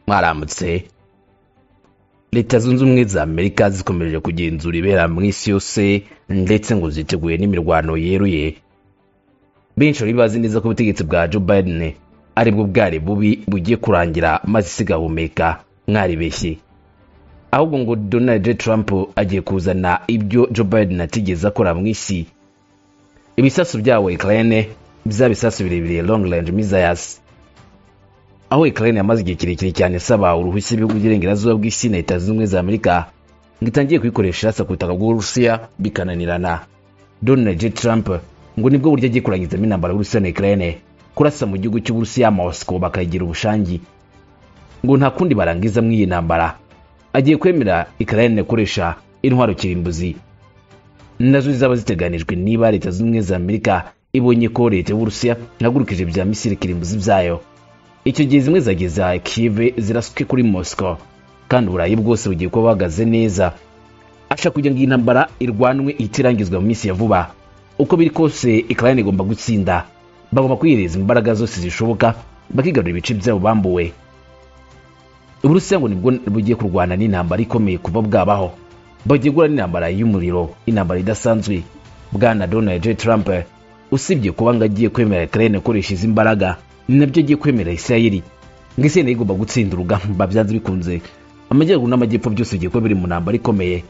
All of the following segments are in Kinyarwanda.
mwaramutse leta zunze ubumwe za amerika zikomeje kugenzura ibera mu isi yose ndetse ngo ziteguye n'imirwano yeruye benshi bari bazi neza ko ubutegetsi bwa joe biden aribwo bwari bubi bugiye kurangira maze isi igahumeka mwaribeshye ahubwo ngo donald trump agiye kuzana ibyo joe biden atigeze akora mu isi ibisasu bya wekerene bya bisasu birebire long range missiles aho ukraine yamaze igihe kirekire cyane isaba uruhushya ibihugu by'iburengerazuba bw'isi na leta zunze ubumwe za amerika ngo itangiye kuyikoresha irasa ku butaka bw'uburusiya bikananirana donald j trump ngo nibwo buryo agiye kurangizamo intambara y'urusiya na ukraine kurasa mu gihugu cy'uburusiya moscow bakayigira ubushangi ngo nta kundi barangiza mu iyi ntambara agiye kwemera ukraine gukoresha intwaro kirimbuzi nazo zizaba ziteganijwe niba leta zunze ubumwe za amerika ibonye ko leta y'uburusiya yahagurukije bya misiri kirimbuzi byayo icyo gihe zimwe zageza kive zirasuke kuri moscow kandi uburayi bwose bugiye kuba buhagaze neza ashaka kugira ngo iyi ntambara irwanwe ihite irangizwa mu minsi ya vuba uko biri kose ikirayani igomba gutsinda bagomba kwihereza imbaraga zose zishoboka bakigarura ibice byabo bambuwe uburusiya ngo nibwo bugiye kurwana n'intambara ikomeye kuva bwabaho bagiye guhura n'intambara y'umuriro intambara idasanzwe bwana donald j trump usibye kuba ngo agiye kwemera ukraine gukoresha izi mbaraga ni nabyo agiye kwemera isirayeli ngo isirayeli igomba gutsinda urugamba byanze bikunze amajyaruguru n'amajyepfo byose bigiye kuba biri mu ntambara ikomeye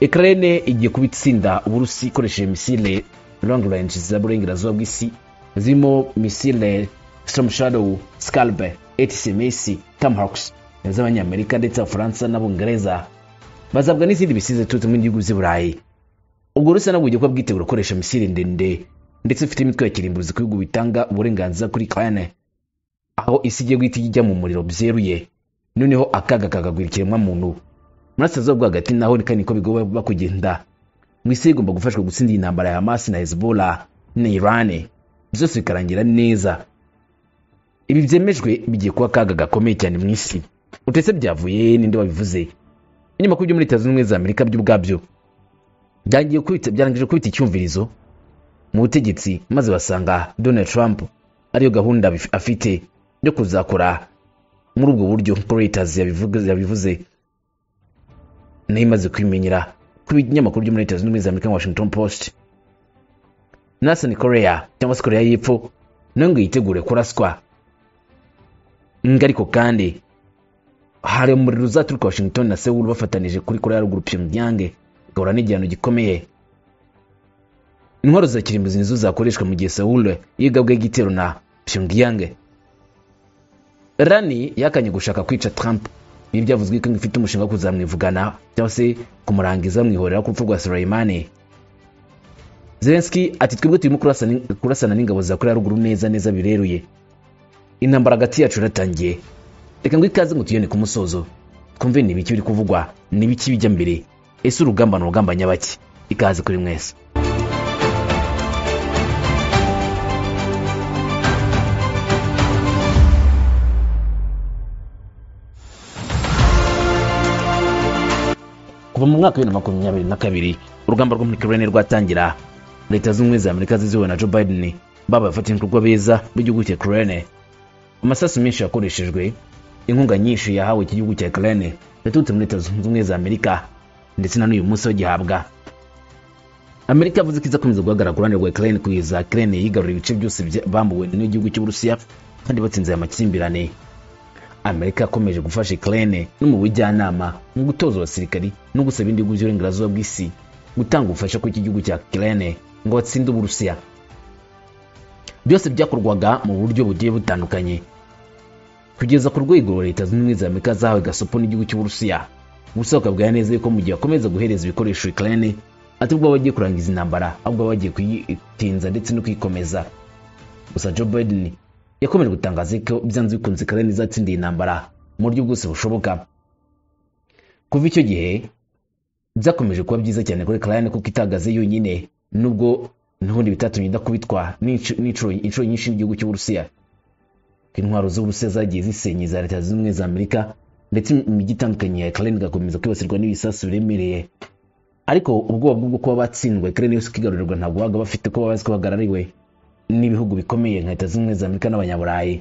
ukraine igiye kuba itsinda uburusi ikoresheje misile long range z'aburengerazuba bw'isi zirimo misile storm shadow scalper atcms tamhawks z'abanyamerika ndetse abafaransa n'abongereza bazabwa n'izindi misize turutse mu gihugu z'i burayi ubwo Urusiya nabwo bugiye kuba bwitegura gukoresha misile ndende ndetse ifite imitwe ya kirimbuzi ku bihugu bitanga uburenganzira kuri Ukraine aho isi igiye guhita ijya mu muriro byeruye noneho akaga kagagwira ikiremwamuntu murasirazuba bwo hagati naho ni kandi niko bigoba bakugenda mu isi igomba gufashwa gutsinda iyi ntambara ya Hamas na Hezbollah na Iran byose bikarangira neza ibi byemejwe bigiye kuba akaga gakomeye cyane mu isi utetse byavuye ninde wabivuze inyuma ku byo muri leta zunze ubumwe za amerika byo ubwabyo byangiye kubita byarangije kubita icyumvirizo mu butegetsi maze basanga Donald Trump ariyo gahunda bif- afite yo kuzakora muri ubwo buryo uko Reuters yabivuze yabivuze nayo imaze kwimenyera ku binyamakuru byo muri Leta Zunze Ubumwe za Amerika nka Washington Post Nathan Korea cyangwa se Korea y'Epfo nayo ngo yitegure kuraswa ngo ariko kandi hari umuriro uzaturuka Washington na Seoul bafatanije kuri Korea ya Ruguru Pyongyang igahura n'igihano gikomeye intwaro za kirimbuzi nizo zakoreshwa mu gihe Seoul yigabwe igitero na Pyongyang Rani yakanye gushaka kwica Trump ibi byavuzwe ko ifite umushinga wo kuzamwivugana cyangwa se kumurangiza mwihorera ku rupfu rwa Soleimani Zelensky ati twebwe turimo kurasana- kurasana n'ingabo za Korea ya ruguru neza neza bireruye intambara hagati yacu yaratangiye reka ngo ikaze ngo tuyone ku musozo twumve ni ibiki biri kuvugwa ni ibiki bijya mbere ese urugamba ni urugamba nyabaki ikaze kuri mwese kuva mu mwaka wa bibiri na makumyabiri na kabiri urugamba rwo muri Ukraine rwatangira leta zunze ubumwe za amerika ziziwe na joe biden babaye abafatanyabikorwa beza b'igihugu cya Ukraine amasasu menshi yakoreshejwe inkunga nyinshi yahawe iki gihugu cya Ukraine yaturutse muri leta zunze ubumwe za amerika ndetse na n'uyu munsi bagihabwa amerika yavuze ko izakomeza guhagarara ku ruhande rwa Ukraine kugeza Ukraine yigaruriye ibice byose bya- bambuwe n'igihugu cy'uburusiya kandi batsinze aya makimbirane amerika yakomeje gufasha ukraine no mu bujyanama mu gutoza abasirikari no gusaba ibindi bihugu by'uburengerazuba bw'isi gutanga ubufasha kuri iki gihugu cya ukraine ngo batsinde uburusiya byose byakorwaga mu buryo bugiye butandukanye kugeza ku rwego rwa leta zunze ubumwe za amerika zahawe gasopo n'igihugu cy'uburusiya gusa bakabwira neza yuko mu gihe bakomeza guhereza ibikoresho ukraine atari bwo bagiye kurangiza intambara ahubwo baba bagiye kuyitinza ndetse no kuyikomeza gusa Joe Biden yakomeje gutangaza ko byanze bikunze Ukraine izatsinda iyi ntambara mu buryo bwose bushoboka kuva icyo gihe byakomeje kuba byiza cyane kuri Ukraine kuko itagaze yonyine nubwo n'ubundi bitatumye idakubitwa n'insh- n'inshuro- inshuro nyinshi n'igihugu cy'Uburusiya intwaro z'Uburusiya zagiye zisenye za leta zunze ubumwe za Amerika ndetse imijyi itandukanye ya Ukraine igakomeza kwibasirwa n'ibisasu biremereye ariko ubwoba bwo kuba batsindwa Ukraine yose ikigarurirwa ntabwo babaga bafite ko bazi ko bahagarariwe n'ibihugu bikomeye nka leta zunze ubumwe za amerika n'abanyaburayi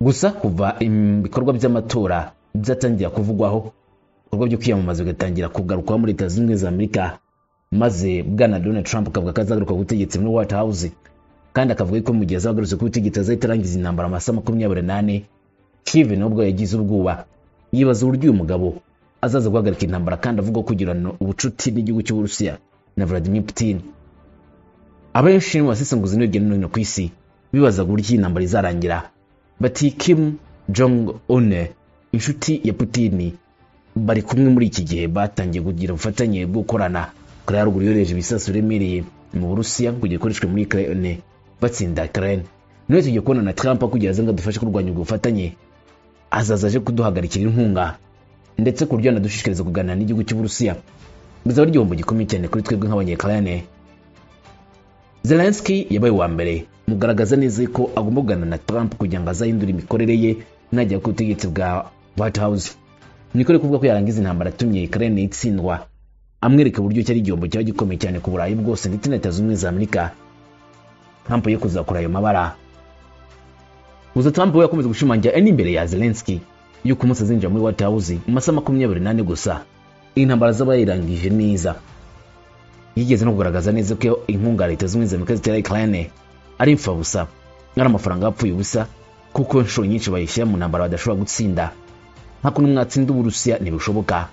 gusa kuva ibikorwa by'amatora byatangira kuvugwaho ibikorwa byo kwiyamamaza bigatangira kugarukaho muri leta zunze ubumwe za amerika maze bwana donald trump akavuga ko azagaruka ku butegetsi muri white house kandi akavuga ko mu gihe azagarutse ku butegetsi azahita arangiza intambara amasaha makumyabiri n'ane kive nubwo yagize ubwoba yibaza uburyo uyu mugabo azaza guhagarika intambara kandi avuga ko kugirana ubucuti n'igihugu cy'uburusiya na vladimir putin abenshi mu basesenguzi hirya no hino ku isi bibazaga uburyo iyi ntambara izarangira bati kim jong un inshuti ya putin bari kumwe muri iki gihe batangiye kugira ubufatanye bwo gukorana korea ya ruguru yohereje ibisasu biremereye mu burusiya kugira ikoreshwe muri ukraine batsinda ukraine none tugiye kubona na trump kugira aze ngo adufashe kurwanya ubwo bufatanye azaza aje kuduhagarikira inkunga ndetse ku buryo anadushishikariza kuganira n'igihugu cy'uburusiya bizaba ari igihombo gikomeye cyane kuri twebwe nk'abanyekayane zelenski yabaye uwa mbere mugaragaza neza ko agomba kuganira na trump kugira ngo azahindure imikorere ye najya ku butegetsi bwa white house nikore kuvuga ko yarangiza intambara atumye ukraine itsindwa amwereka uburyo cyari igihombo cyaba gikomeye cyane ku burayi bwose ndetse na leta zunze ubumwe za amerika trump yo kuzakora ayo mabara gusa trump we yakomeje gushimangira ari imbere ya zelenski yuko umunsi azinjira muri white house mu masaha makumyabiri n'ane gusa intambara zaba yirangije neza yigeze no kugaragaza neza ko inkunga leta zunze ubumwe za amerika zitera ukraine ari imfabusa ari amafaranga yapfuye ubusa kuko inshuro nyinshi bayishyira mu ntambara badashobora gutsinda nka kuntu mwatsinda uburusiya ntibishoboka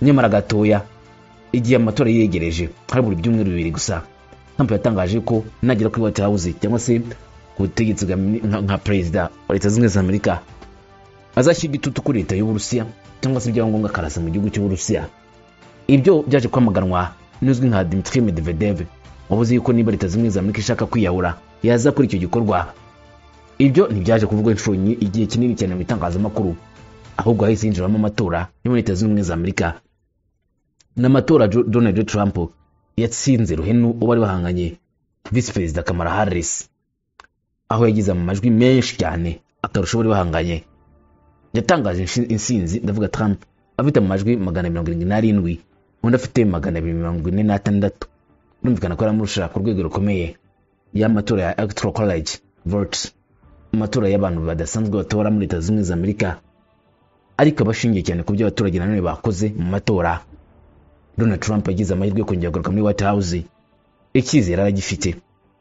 nyamara gatoya igihe amatora yegereje hari buri byumweru bibiri gusa trump yatangaje ko nagera kuri white house cyangwa se ku butegetsi nka perezida wa leta zunze ubumwe za amerika azashyira igitutu kuri leta y'uburusiya cyangwa se byaba ngombwa akarasa mu gihugu cy'uburusiya ibyo byaje kwamaganwa n'uzwi nka dimitri medvedev wabuze yuko niba leta zimwe za amerika ishaka kwiyahura yaza kuri icyo gikorwa ibyo ntibyaje kuvugwa inshuro nyi- igihe kinini cyane mu itangazamakuru ahubwo hahise hinjiramo amatora yo muri leta zunze ubumwe za amerika ni amatora Jo- donald trump yatsinze ruhenu uwo bari bahanganye visi perezida kamara harris aho yagize amajwi menshi cyane akarusha uwo bari bahanganye yatangaje inshi- insinzi ndavuga trump afite amajwi magana mirongo irindwi n'arindwi undi afite magana abiri mirongo ine n'atandatu birumvikana ko yaramurusha ku rwego rukomeye y'amatora ya electoral college vote amatora y'abantu badasanzwe batora muri leta zunze ubumwe za amerika ariko abashingiye cyane ku byo abaturage nanone bakoze mu matora donald trump yagize amahirwe yo kongera kugaruka muri white house icyizere aragifite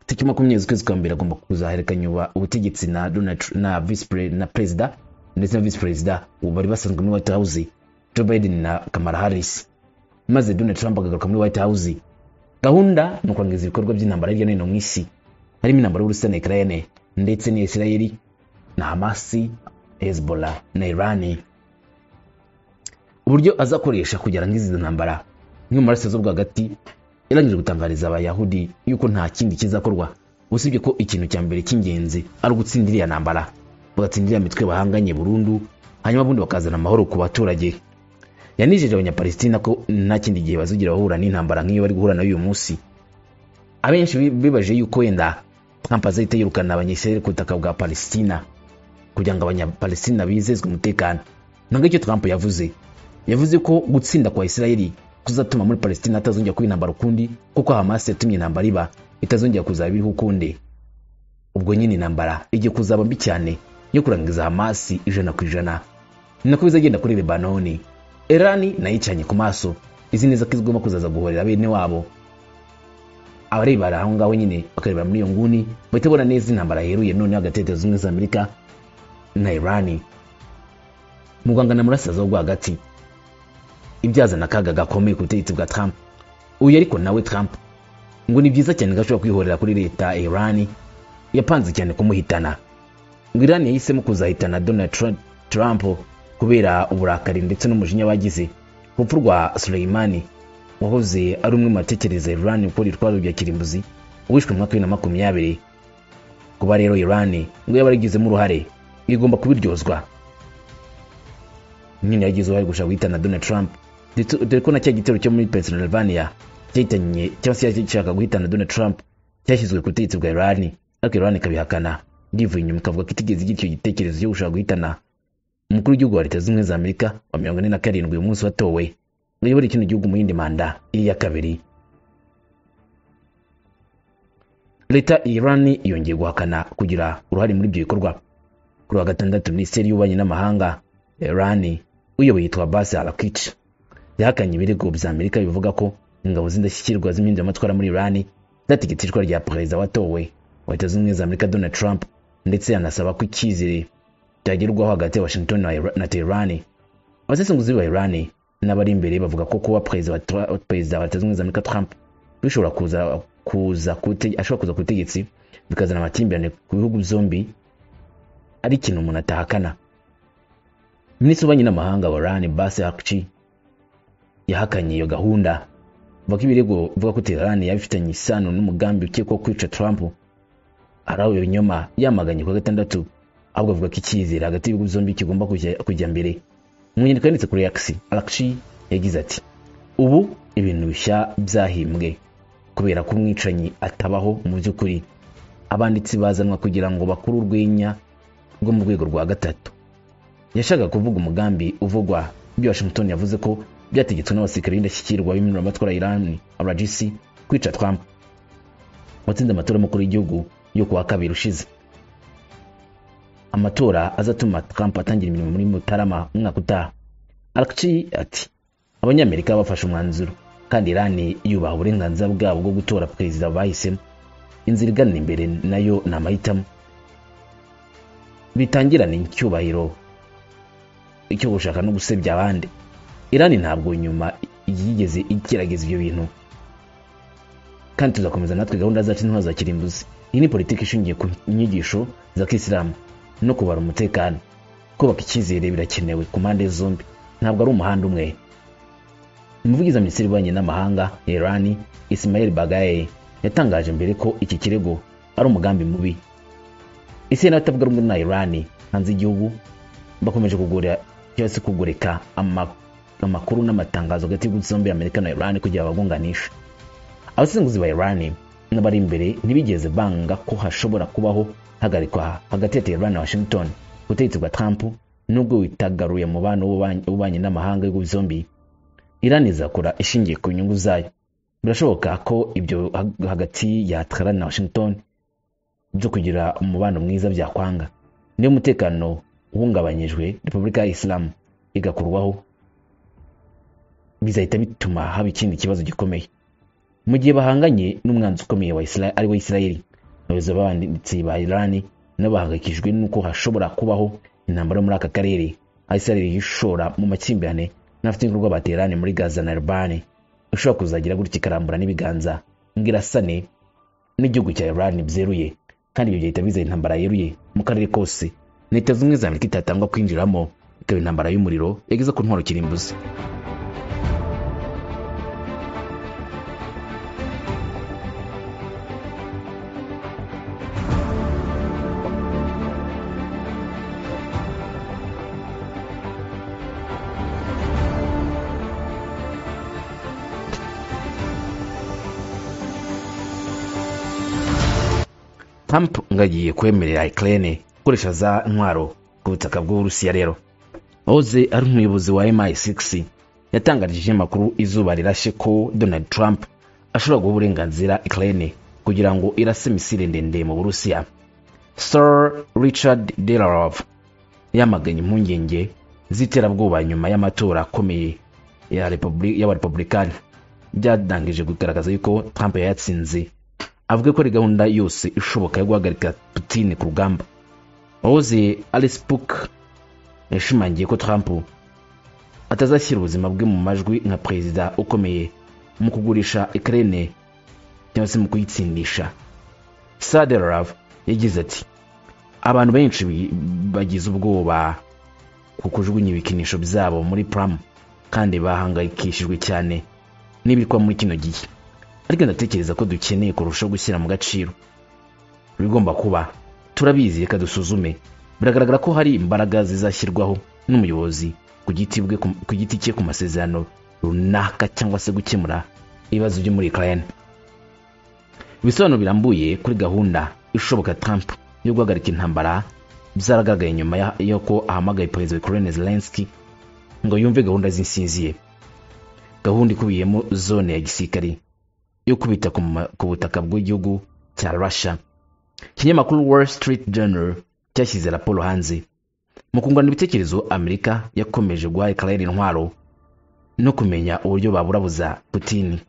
tariki makumyabiri z'ukwezi kwa mbere agomba kuzaherekanya uba- ubutegetsi na donald Tr- na vice pre- na perezida ndetse na vice perezida ubu bari basanzwe muri white house joe biden na kamara harris maze donald trump akagaruka muri white house gahunda ni ukurangiza ibikorwa by'intambara hirya no hino mu isi harimo intambara y'uburusiya na ukraine ndetse na isirayeli na hamasi hezbollah na irani uburyo azakoresha kugira ngo izi ntambara imwe mu maraso bwo hagati yarangije gutangariza abayahudi yuko nta kindi kizakorwa usibye ko ikintu cya mbere cy'ingenzi ari ugutsindira iriya ntambara bagatsindira iriya mitwe bahanganye burundu hanyuma ubundi bakazana amahoro ku baturage yanijeje abanyapalestina ko nta kindi gihe bazugira bahura n'intambara nk'iyo bari guhura nayo uyu munsi abenshi bi- bibaje yuko wenda trump azahita yirukana abanyisirayeli ku butaka bwa palestina kugira ngo abanyapalestina bizezwe umutekano ntabwo icyo trump yavuze yavuze ko gutsinda kwa isirayeli kuzatuma muri palestina hatazongera kuba intambara ukundi kuko hamas yatumye intambara iba itazongera kuzaba iriho ukundi ubwo nyine intambara igiye kuzaba mbi cyane yo kurangiza hamas ijana ku ijana ni nako bizagenda kuri lebanoni erani nayo icanye ku maso izi neza ko izigomba kuzaza guhorera bene wabo abarebera aho ngaho nyine bakarebera muri iyo nguni bahita bona neza intambara yeruye none hagati ya leta zunze ubumwe za amerika na irani mu rwanga na murasazo rwo hagati ibyazana akaga gakomeye ku butegetsi bwa Trump uyu ariko nawe Trump ngo ni byiza cyane ko ashobora kwihorera kuri leta ya Iran yapanze cyane kumuhitana ngo Iran yahisemo kuzahitana Donald Tru- Trump kubera uburakari ndetse n'umujinya bagize ku rupfu rwa Soleimani wahoze ari umwe mu batekereza Iran gukora itwaro rya kirimbuzi wishwe mu mwaka wa bibiri na makumyabiri kuba rero Iran ngo yaba yarigizemo uruhare igomba kubiryozwa nyine yagize uruhare gushaka guhitana Donald Trump ndetse dore ko na cya gitero cyo muri Pennsylvania cyahitanye cyangwa se cyashaka guhitana Donald Trump cyashyizwe ku butegetsi bwa Iran ariko Iran ikabihakana yivuye inyuma ikavuga ko itigeze igira icyo gitekerezo cyo gushaka guhitana umukuru w'igihugu wa leta zunze ubumwe za Amerika wa mirongo ine na karindwi uyu munsi watowe ngo ayobore kino gihugu mu yindi manda iri iya kabiri leta ya Iran yongeye guhakana kugira uruhare muri ibyo bikorwa ku kuri wa gatandatu minisiteri y'ububanyi n'amahanga erani uyoboye yitwa basi arakici yahakanye ibirego bya amerika bivuga ko ingabo z'indashyikirwa z'impinduramatwara muri irani zategetse icwa rya perezida watowe wa leta zunze ubumwe za amerika donald trump ndetse anasaba ko icyizere cyagerwaho hagati ya washington na Ira- na teherani abasesenguzi ba irani n'abari imbere bavuga ko kuba perezida wa Tra- perezida wa leta zunze ubumwe za amerika trump bishobora kuza kuza ku butege- ashobora kuza ku butegetsi bikazana amakimbirane ku bihugu byombi ari ikintu umuntu atahakana minisitiri w'ububanyi n'amahanga wa irani basi hakici yahakanye iyo gahunda vuga ko ibirego bivuga ko Tehran yabifitanye isano n'umugambi ukekwaho kwica Trump arawe ibinyoma yamaganye ku wa gatandatu ahubwo avuga ko icyizere hagati y'ibihugu byombi kigomba kujya- kujya mbere mu nyandiko yanditse kuri X Alakshi yagize ati ubu ibintu bishya byahimbwe kubera ko umwicanyi atabaho mu by'ukuri abanditsi bazanwa kugira ngo bakure urwenya rwo mu rwego rwa gatatu yashakaga kuvuga umugambi uvugwa ibyo washington yavuze ko byategetswe n'abasirikare b'indashyikirwa b'impinduramatwara ya irani rgc kwica trump watsinze amatora y'umukuru w'igihugu yo kuwa kabiri ushize amatora azatuma trump atangira imirimo muri mutarama umwaka utaha alakci ati abanyamerika bafashe umwanzuro kandi irani yubaha uburenganzira bwabo bwo gutora perezida bahisemo inzira igana imbere nayo ni amahitamo bitangirane icyubahiro icyo gushaka no gusebya abandi irani ntabwo nyuma yigeze igerageza ibyo bintu kandi tuzakomeza natwe gahunda zacu ntitwazakira imbuzi iyi ni politiki ishingiye ku nyigisho za kisilamu no kubara umutekano kubaka icyizere birakenewe ku mpande zombi ntabwo ari umuhanda umwe umuvugizi wa minisiteri y'ububanyi n'amahanga ya irani ismail bagaye yatangaje mbere ko iki kirego ari umugambi mubi isi n'abatavuga rumwe na irani hanze y'igihugu bakomeje kugura cyangwa se kugurika ama- amakuru n'amatangazo hagati y'ibihugu byombi amerika na irani kugira babunganishe abasenguzi ba irani n'abari imbere ntibigeze banga ko hashobora kubaho hagarikwa hagati ya teherani na washington ubutegetsi bwa trump nubwo witagaruye umubano w'ububanyi- w'ububanyi n'amahanga y'ibihugu byombi irani izakora ishingiye ku nyungu zayo birashoboka ko ibyo hag- hagati ya teherani na washington byo kugira umubano mwiza byakwanga niyo umutekano uhungabanyijwe repubulika ya isilamu igakurwaho bizahita bituma haba ikindi kibazo gikomeye mu gihe bahanganye n'umwanzi ukomeye wa Isra- ari wa isirayeli abayobozi b'abanditsi ba irani nabo bahangayikishijwe n'uko hashobora kubaho intambara yo muri aka karere aho isirayeli yishora mu makimbirane n'abafite ibikorwa baterane muri gaza na irani ishobora kuzagira gutya ikarambura n'ibiganza ngo irasane n'igihugu cya irani byeruye kandi ibyo byahita biza intambara yeruye mu karere kose ni leta zimwe za amerika itatangwa kwinjiramo ikaba intambara y'umuriro yageze ku ntwaro kirimbuzi trump ngo agiye kwemerera ukraine gukoresha za ntwaro ku butaka bw'uburusiya rero oze ari umuyobozi wa mi6 yatangarije amakuru izuba rirashe ko donald trump ashobora guha uburenganzira ukraine kugira ngo irase misile ndende mu burusiya sir richard delarov yamaganye impungenge z'iterabwoba nyuma y'amatora akomeye ya Republi- y'abarepublikani byadangije kugaragaza yuko trump yayatsinze avuga ko ari gahunda yose ishoboka yo guhagarika putin ku rugamba wahoze alice book yashimangiye ko trump atazashyira ubuzima bwe mu majwi nka perezida ukomeye mu kugurisha ukraine cyangwa se mu kuyitsindisha saderov yagize ati abantu benshi bi- bagize ubwoba ku kujugunya ibikinisho byabo muri pram kandi bahangayikishijwe cyane n'ibiri kuba muri kino gihe ariko ndatekereza ko dukeneye kurushaho gushyira mu gaciro ibigomba kuba turabizi reka dusuzume biragaragara ko hari imbaraga zizashyirwaho n'umuyobozi ku giti bwe ku giti cye ku masezerano runaka cyangwa se gukemura ibibazo byo muri ukraine ibisobanuro birambuye kuri gahunda ishoboka trump yo guhagarika intambara byaragaragaye nyuma ya- y'uko ahamagaye perezida wa ukraine zelensky ngo yumve gahunda z'insinziye gahunda ikubiyemo zone ya gisirikare yo kubita ku ma- ku butaka bw'igihugu cya russia ikinyamakuru wall street journal cyashyize raporo hanze mu kungurana ibitekerezo amerika yakomeje guha ikirere intwaro no kumenya uburyo baburabuza putini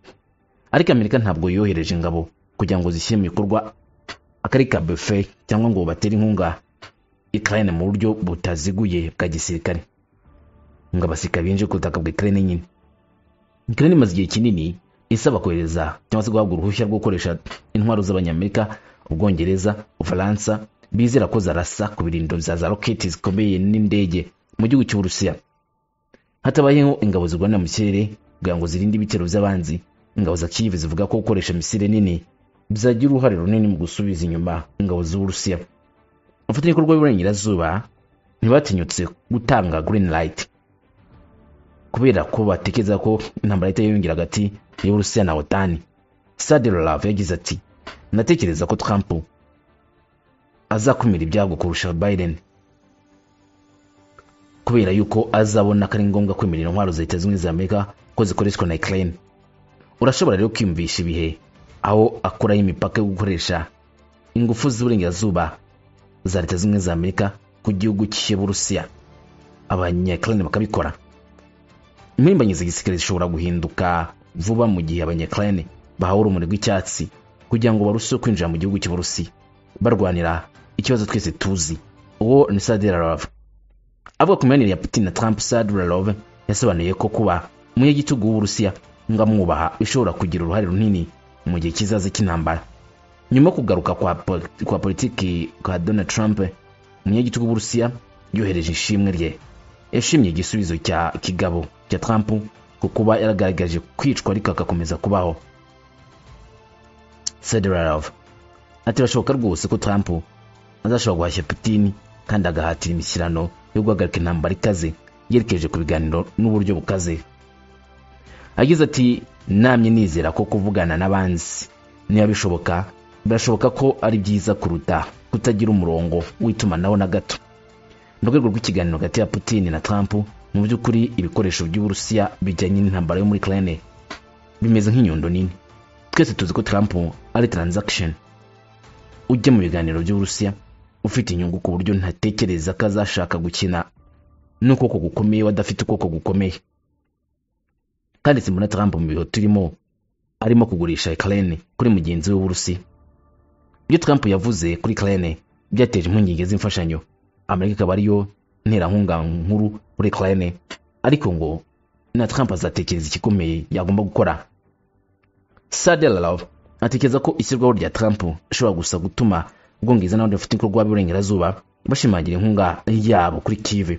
ariko amerika ntabwo yohereje ingabo kugira ngo zishyire mu bikorwa akari ka bufe cyangwa ngo batere inkunga ikirere mu buryo butaziguye bwa gisirikare ngo abasirikare binjire ku butaka bw'ikirere nyine ikirere imaze igihe kinini isaba kohereza cyangwa se guhabwa uruhushya rwo gukoresha intwaro z'abanyamerika ubwongereza ubufaransa bizera ko zarasa ku birindiro bya za roketi zikomeye n'indege mu gihugu cy'uburusiya hatabayeho ingabo zirwanira mu kirere kugira ngo zirinde ibitero by'abanzi ingabo za kiyive zivuga ko gukoresha misile nini byagira uruhare runini mu gusubiza inyuma ingabo z'uburusiya abafatanyabikorwa b'iburengerazuba ntibatinyutse gutanga green light kubera ko batekereza ko intambara leta yiyongera hagati y'uburusiya na otani sadirolav yagize ati natekereza ko trump azakumira ibyago kurusha biden kubera yuko azabona ko ari ngombwa kwemerera intwaro za leta zunze ubumwe za amerika ko zikoreshwa na ukraine urashobora rero kwiyumvisha ibihe aho akuraho imipaka yo gukoresha ingufu z'uburengerazuba za leta zunze ubumwe za amerika ku gihugu cy'uburusiya abanyakirane bakabikora impirimbanyi za gisirikare zishobora guhinduka vuba mu gihe abanyakirane bahawe urumuri rw'icyatsi kugira ngo barusheho kwinjira mu gihugu cy'uburusiya barwanira ikibazo twese tuzi uwo ni sadirarove avuga ku mibanire ya putin na trump sadirarove yasobanuye ko kuba umunyagitugu w'uburusiya ngo amwubaha bishobora kugira uruhare runini mu gihe kizaza cy'intambara nyuma yo kugaruka kwa, po- kwa politiki kwa donald trump umunyagitugu w'uburusiya yohereje ishimwe rye yashimye igisubizo cya kigabo cya trump ku kuba yaragaragaje kwicwa ariko agakomeza kubaho sadirarove ati birashoboka rwose ko trump azashobora guhashya putini kandi agahatira imishyirano yo guhagarika intambara ikaze yerekeje ku biganiro n'uburyo bukaze agize ati namye nizera ko kuvugana n'abanzi niba bishoboka birashoboka ko ari byiza kuruta kutagira umurongo w'itumanaho na gato mu rwego rw'ikiganiro hagati ya putini na trump mu by'ukuri ibikoresho by'uburusiya bijyanye n'intambara yo muri ukraine bimeze nk'inyundo nini twese tuzi ko trump ari transaction ujya mu biganiro by'uburusiya ufite inyungu ku buryo ntatekereza ko azashaka gukina n'ukuboko gukomeye we adafite ukuboko gukomeye kandi simbona trump mu bihe turimo arimo kugurisha ikirere kuri mugenzi we w'uburusiya ibyo trump yavuze kuri ikirere byateje impungenge z'imfashanyo amerika ikaba ariyo nterankunga nkuru kuri ikirere ariko ngo na trump azatekereza igikomeye yagomba gukora sadelalov atekereza ko ishyirwaho rya trump rishobora gusa gutuma ubwongereza n'abandi bafite ibikorwa by'iburengerazuba bashimangira inkunga yabo kuri kive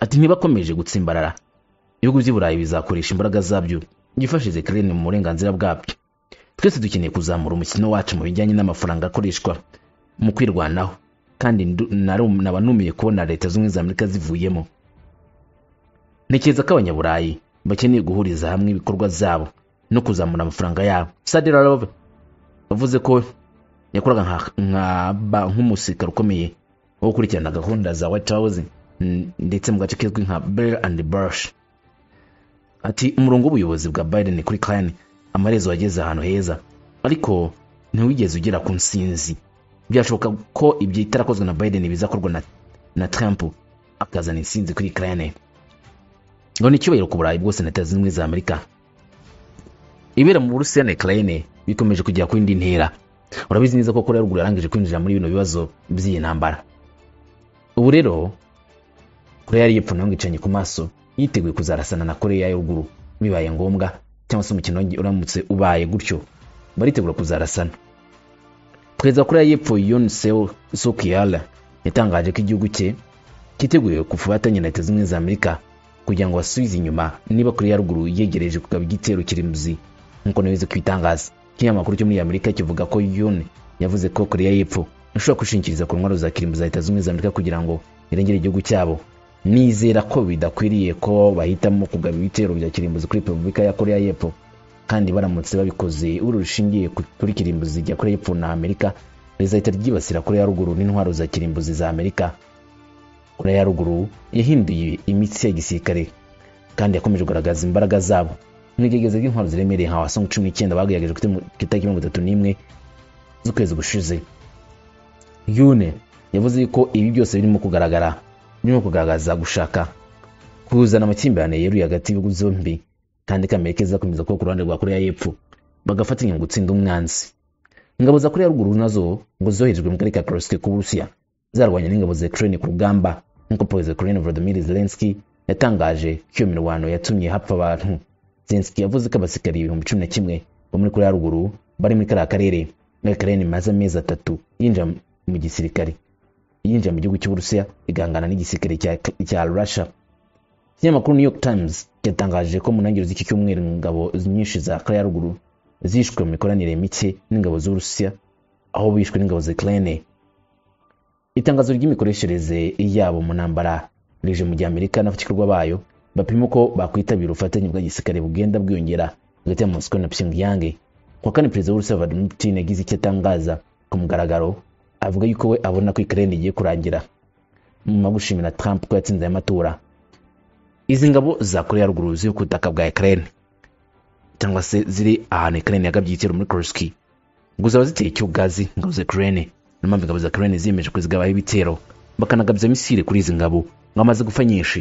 ati ntibakomeje gutsimbarara ibihugu by'i burayi bizakoresha imbaraga zabyo byifashishije ukraine mu burenganzira bwabyo twese dukeneye kuzamura umukino wacu mu bijyanye n'amafaranga akoreshwa mu kwirwanaho kandi ndu- naru- naba numiye kubona leta zunze ubumwe za amerika zivuyemo ntekereza ko abanyaburayi bakeneye guhuriza hamwe ibikorwa byabo no kuzamura amafaranga yabo sadira Love yavuze ko yakoraga nka- nka ba- nk'umusirikare ukomeye wo gukurikirana gahunda za white house n- ndetse mu gace kizwi nka bell and bush ati umurongo w'ubuyobozi bwa biden kuri Ukraine amaherezo wageze ahantu heza ariko ntiwigeze ugera ku nsinzi byashoboka ko ibyo itarakozwe na biden bizakorwa na, na trump akazana insinzi kuri Ukraine ngo ni icyubahiro ku burayi bwose na leta zunze ubumwe za amerika ibera mu burusiya na ukraine bikomeje kugera ku yindi ntera urabizi neza ko korea ya ruguru yarangije kwinjira muri bino bibazo by'iyi ntambara ubu rero korea y'epfo nayo ngo icanye ku maso yiteguye kuzarasana na korea ya ruguru bibaye ngombwa cyangwa se umukino wonge- uramutse ubaye gutyo baritegura kuzarasana perezida wa korea y'epfo yun seo sukiyala yatangaje ko igihugu cye cyiteguye kufatanya na leta zunze ubumwe za amerika kugira ngo basubize inyuma niba korea ya ruguru yegereje kugaba igitero kirimbuzi nk'uko nabizi ku itangaza ikinyamakuru cyo muri amerika kivuga ko yun yavuze ko korea y'epfo ishobora kwishingikiriza ku ntwaro za kirimbuzi za leta zunze ubumwe za amerika kugira ngo irengere igihugu cyabo nizera ko bidakwiriye ko bahitamo kugaba ibitero bya kirimbuzi kuri repubulika ya korea y'epfo kandi baramutse babikoze uru rushingiye ku- kuri kirimbuzi rya korea y'epfo na amerika rizahita ryibasira korea ya ruguru n'intwaro za kirimbuzi za amerika korea ya ruguru yahinduye imitsi ya gisirikare kandi yakomeje kugaragaza imbaraga zabo nk'igerageza ry'intwaro ziremereye nka wasanga cumi n'icyenda bagerageje ku itariki mirongo itatu n'imwe z'ukwezi gushize yune yavuze ko ibi byose birimo kugaragara birimo kugaragaza gushaka kuzana amakimbirane yeruye hagati y'ibihugu byombi kandi ko amerika izakomeza kuba ku ruhande rwa koreya y'epfo bagafatanya mu gutsinda umwanzi ingabo za koreya ruguru nazo ngo zoherejwe mu karere ka korosike k'uburusiya zarwanya n'ingabo za ukraine ku rugamba nk'uko perezida wa ukraine volodymyr zelensky yatangaje ko iyo mirwano yatumye hapfa abantu zelensky yavuze ko abasirikari ibihumbi cumi na kimwe bo muri koreya ruguru bari muri kariya karere akarere imaze amezi atatu yinjira mu gisirikare yinjira mu gihugu cy'uburusiya igahangana n'igisirikare cya- cya russia ikinyamakuru new york times yatangaje ko mu ntangiriro z'iki cyumweru ingabo nyinshi za koreya ya ruguru zishwe mu mikoranire mike n'ingabo z'uburusiya aho bishwe n'ingabo za ukraine itangazo ry'imikoreshereze yabo mu ntambara rije mu gihe amerika n'abafatikirwa bayo bapima uko bakwitabira ubufatanye bwa gisirikare bugenda bwiyongera hagati ya moscow na pyongyang kuwa kane perezida w'urusiya vladimir putin yagize icyo atangaza ku mugaragaro avuga yuko we abona ko ukraine igiye kurangira nyuma yo gushimira trump ko yatsinze aya matora izi ngabo za koreya ya ruguru ziri ku butaka bwa ukraine cyangwa se ziri ahantu ukraine yagabye igitero muri koroski ngo zaba ziteye icyo gazi ingabo za ukraine niyo mpamvu ingabo za ukraine ziyemeje kuzigabaho ibitero bakanagabya misile kuri izi ngabo ngo amaze gupfa nyinshi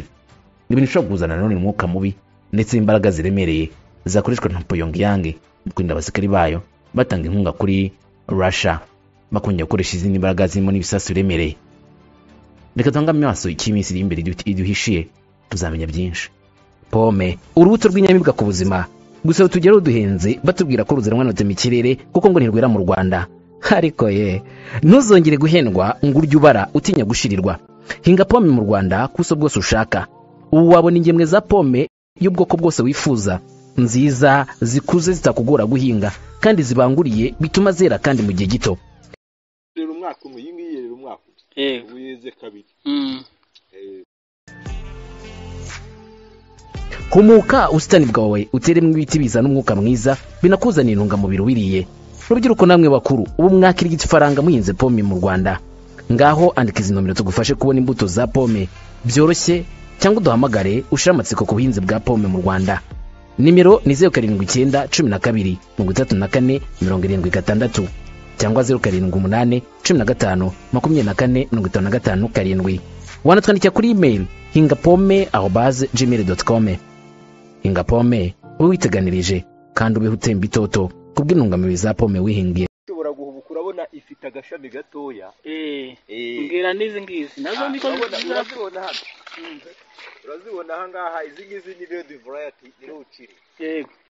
ibintu bishobora kuzana nanone umwuka mubi ndetse n'imbaraga ziremereye zakoreshwa na pyongyang mu kurinda abasirikari bayo batanga inkunga kuri russia bakongera gukoresha izindi mbaraga zirimo n'ibisasu biremereye reka tuhange amaso icyo iminsi iri imbere idu- iduhishiye tuzamenya byinshi pome urubuto rw'inyamibwa ku buzima gusa rutugereho duhenze batubwira ko ruzanwa na mu kirere kuko ngo ntirwera mu rwanda ariko ye ntuzongere guhendwa ngo urye ubara utinya gushirirwa hinga pome mu rwanda ku buso bwose ushaka ubu wabona ingemwe za pome y'ubwoko bwose wifuza nziza zikuze zitakugora guhinga kandi zibanguriye bituma zera kandi mu gihe gito rero umwaka umwe iyi ngiyi rero umwaka umwe yego ubu yeze kabiri Mm. humuka ubusitani bwawe uteremo ibiti bizana umwuka mwiza binakuzanira intungamubiri wiriye rubyiruko namwe bakuru ubu mwakirya ifaranga muhinze pome mu rwanda ngaho andika izi nomero tugufashe kubona imbuto za pome byoroshye cyangwa uduhamagare ushire amatsiko ku buhinzi bwa pome mu rwanda nimero ni zeru karindwi icyenda cumi na kabiri mirongo itatu na kane mirongo irindwi gatandatu cyangwa zeru karindwi umunani cumi na gatanu makumyabiri na kane mirongo itanu na gatanu karindwi wanatwandikira kuri imeri hinga pome aho baze gmail doti kome hinga pome ube witeganirije kandi ubeho utemba itoto kubw'intungamubiri za pome wihingiye ushobora guhubuka urabona ifite agashami gatoya Eh, Eh. mbwira n'izi ngizi nazo Ah, niko urabona- ziza urazibona hano urazibona aha ngaha izi ngizi ni redi varayati ni rukiri yego